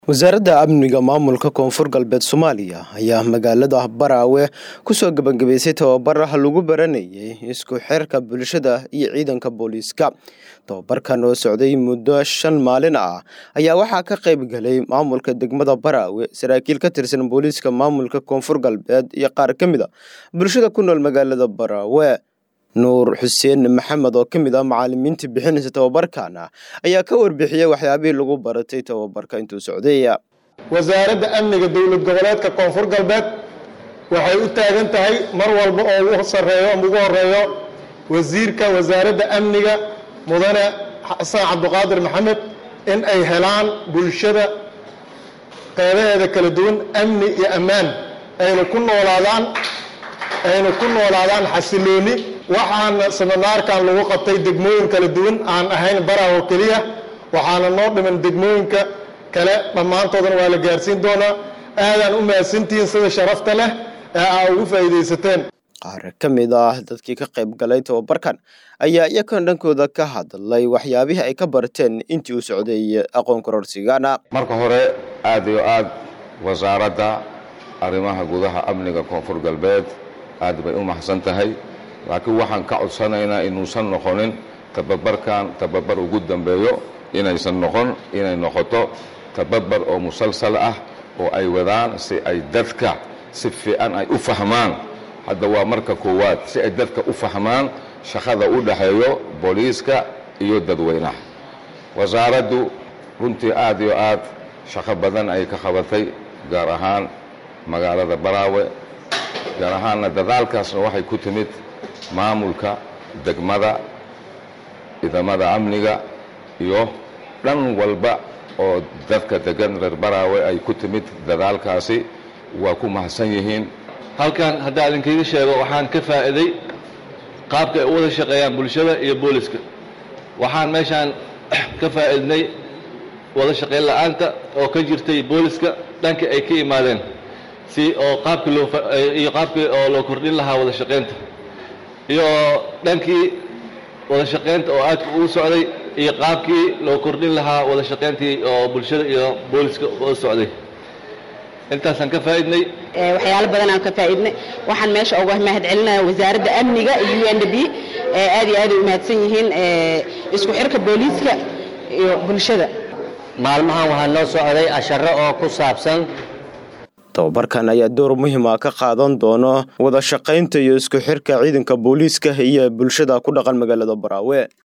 wasaaradda amniga maamulka koonfur galbeed soomaaliya ayaa magaalada baraawe kusoo gebagabeysay tababaraha lagu baranayay isku xirka bulshada iyo ciidanka booliiska tababarkan oo socday muddo shan maalin ah ayaa waxaa ka qayb galay maamulka degmada baraawe saraakiil ka tirsan booliiska maamulka koonfur galbeed iyo qaar ka mid a bulshada ku nool magaalada baraawe nuur xuseen maxamed oo ka mid ah macaalimiinta bixinaysa tababarkan ayaa ka warbixiyey waxyaabihii lagu baratay tababarka intuu socday wasaaradda amniga dowlad goboleedka koonfur galbeed waxay u taagan tahay mar walba oo ugu sareeyo ama ugu horeeyo wasiirka wasaaradda amniga mudane xasan cabdiqaadir maxamed in ay helaan bulshada qeybaheeda kala duwan amni iyo ammaan ayna ku noolaadaan ayna ku noolaadaan xasilooni waxaana seminaarkan lagu qabtay degmooyin kala duwan aan ahayn baraha oo keliya waxaana noo dhiman degmooyinka kale dhammaantoodana waa la gaarsiin doonaa aadaan u mahadsantihiin sida sharafta leh ee aa ugu faa'iidaysateen qaar ka mid ah dadkii ka qayb galay tababarkan ayaa iyakan dhankooda ka hadlay waxyaabihii ay ka barteen intii uu socday aqoon kororsigana marka hore aad iyo aad wasaaradda arrimaha gudaha amniga koonfur galbeed aad bay u mahadsan tahay laakiin waxaan ka codsanaynaa inuusan noqonin tababarkan tababar ugu dambeeyo inaysan noqon inay noqoto tababar oo musalsal ah oo ay wadaan si ay dadka si fiican ay u fahmaan hadda waa marka koowaad si ay dadka u fahmaan shaqada u dhaxeeyo booliiska iyo dadweynaha wasaaraddu runtii aad iyo aad shaqo badan ay ka qabatay gaar ahaan magaalada baraawe gaar ahaanna dadaalkaasna waxay ku timid maamulka degmada ciidamada amniga iyo dhan walba oo dadka degan reer baraawe ay ku timid dadaalkaasi waa ku mahadsan yihiin halkan haddaa idinkiiga sheego waxaan ka faa'iiday qaabka ay u wada shaqeeyaan bulshada iyo booliska waxaan meeshaan ka faa'iidnay wada shaqayn la'aanta oo ka jirtay booliska dhanka ay ka yimaadeen si oo qaabkii loo iyo qaabkii oo loo kordhin lahaa wada shaqaynta iyo dhankii wada shaqaynta oo aadka ugu socday iyo qaabkii loo kordhin lahaa wada shaqayntii oo bulshada iyo booliska oo socday intaasaan ka faa'iidnay waxyaalo badan aan ka faa'iidnay waxaan meesha uga mahad celinaya wasaaradda amniga iyo u n d b aad iyo aad ay u mahadsan yihiin isku xirka booliiska iyo bulshada maalmahan waxaa noo socday asharo oo ku saabsan tababarkan ayaa door muhiima ka qaadan doono wada shaqaynta iyo isku xirka ciidanka booliiska iyo bulshada ku dhaqan magaalada baraawe